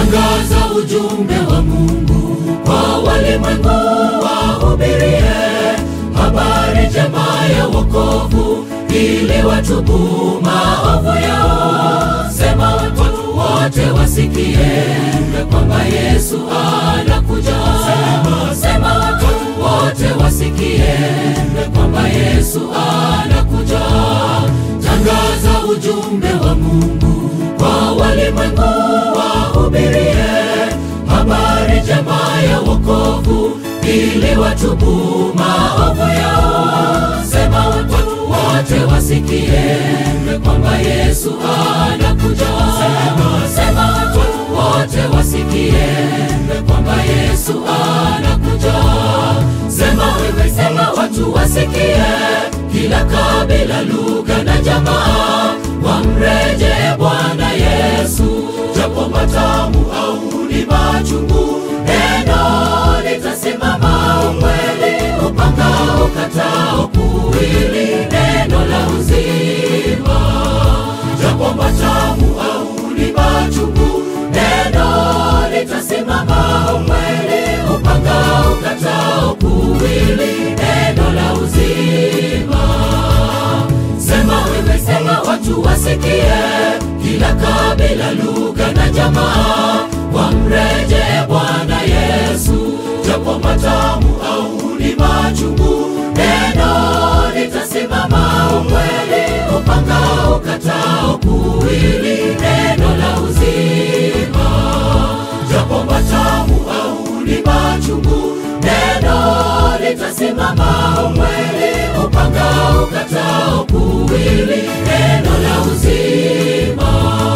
Tangaza ujumbe wa Mungu kwa walimwengu, wahubirie habari njema ya wokovu, ili watubu maovu yao. Sema watu wote wasikie kwamba Yesu anakuja. Sema, sema watu wote wasikie kwamba Yesu anakuja. Tangaza ujumbe wa Mungu kwa walimwengu, wahubirie habari njema ya wokovu, ili watubu maovu yao. Sema watu wote wasikie kwamba Yesu anakuja. Sema, sema watu wote wasikie kwamba Yesu anakuja. Sema wewe, sema watu wasikie, kila kabila, lugha na jamaa wamrejee Bwana Yesu, japo matamu au ni machungu, neno litasimama. Ukweli upanga ukatao kuwili, neno la uzima, japo matamu au ni machungu, neno litasimama. Ukweli upanga ukatao kuwili, neno la uzima. Sema wewe, sema watu wasikie, kila kabila, lugha na jamaa wamrejee Bwana Yesu, japo matamu au ni machungu, neno litasimama. Ukweli upanga ukatao kuwili, neno la uzima, japo matamu au ni machungu, neno litasimama. Ukweli upanga ukatao kuwili, neno la uzima.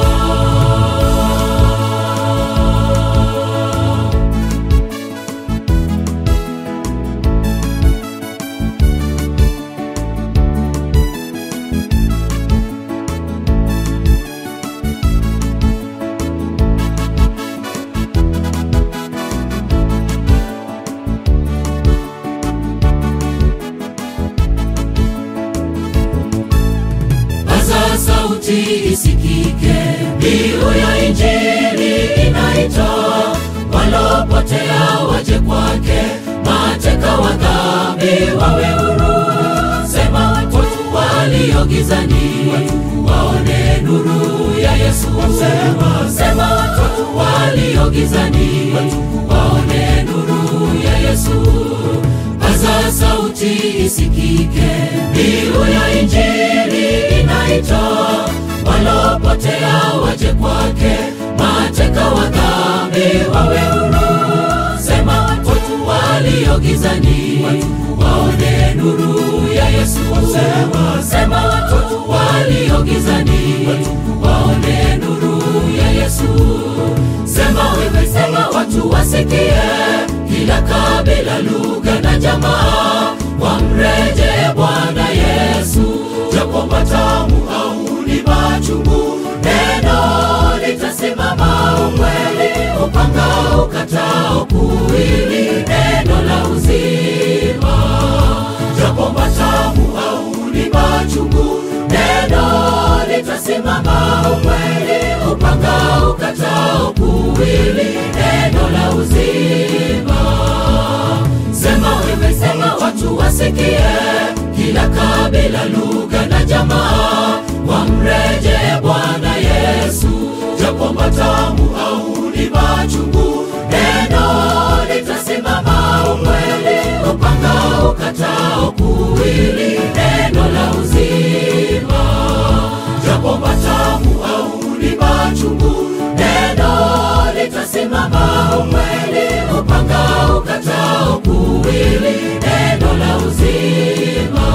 Paza sauti isikike, mbiu ya Injili inaita, walopotea waje kwake, mateka wa dhambi wawe huru. Sema watu walio gizani waone nuru ya Yesu. Sema, sema watu walio gizani waone nuru ya Yesu. Paza sauti isikike, mbiu ya Injili inaita, walopotea waje kwake, mateka wa dhambi wawe huru. Sema watu walio gizani waone nuru ya Yesu. Sema, sema watu walio gizani waone nuru ya Yesu. Sema wewe, sema watu wasikie, kila kabila, lugha na jamaa wamrejee Bwana Yesu, japo matamu au ni machungu, neno litasimama. Ukweli upanga ukatao kuwili, neno la uzima, japo matamu au ni machungu, neno litasimama. Ukweli upanga ukatao kuwili, neno la uzima. Sema wewe, sema watu wasikie, kila kabila, lugha na jamaa wamrejee Bwana Yesu, japo matamu au ni machungu, neno litasimama. Ukweli upanga ukatao kuwili, neno la uzima, japo matamu au ni machungu, neno litasimama. Ukweli upanga ukatao kuwili, neno la uzima.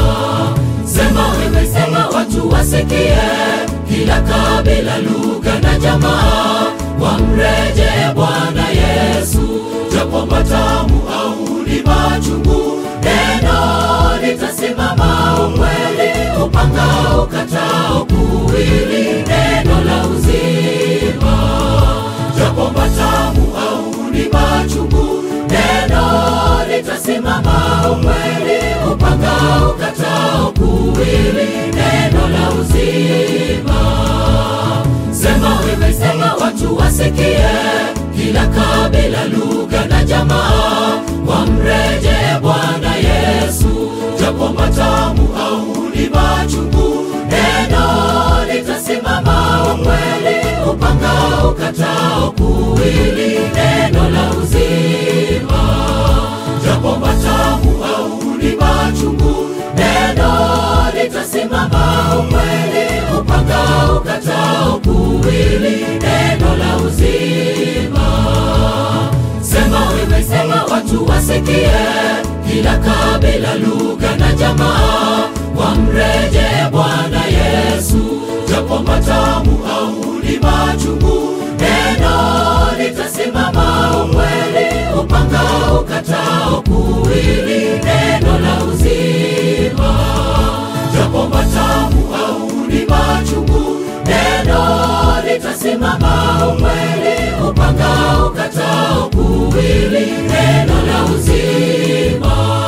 Sema wewe, sema watu wasikie, kila kabila, lugha na jamaa wamrejee Bwana Yesu, japo matamu au ni machungu, neno litasimama. Ukweli upanga ukatao kuwili, neno la uzima, japo matamu au ni machungu, neno litasimama. Ukweli upanga ukatao kuwili, neno la uzima. Sema wewe, sema watu wasikie, kila kabila, lugha na jamaa wamrejee Bwana Yesu, japo matamu au ni machungu, neno litasimama. Ukweli upanga ukatao kuwili, neno la uzima, japo matamu au ni machungu, neno litasimama. Ukweli upanga ukatao kuwili, neno la uzima. Sema wewe, sema watu wasikie, kila kabila, lugha na jamaa wamrejee Bwana Yesu, japo matamu au ni machungu, neno litasimama. Ukweli upanga ukatao kuwili, neno la uzima, japo matamu au ni machungu, neno litasimama. Ukweli upanga ukatao kuwili, neno la uzima.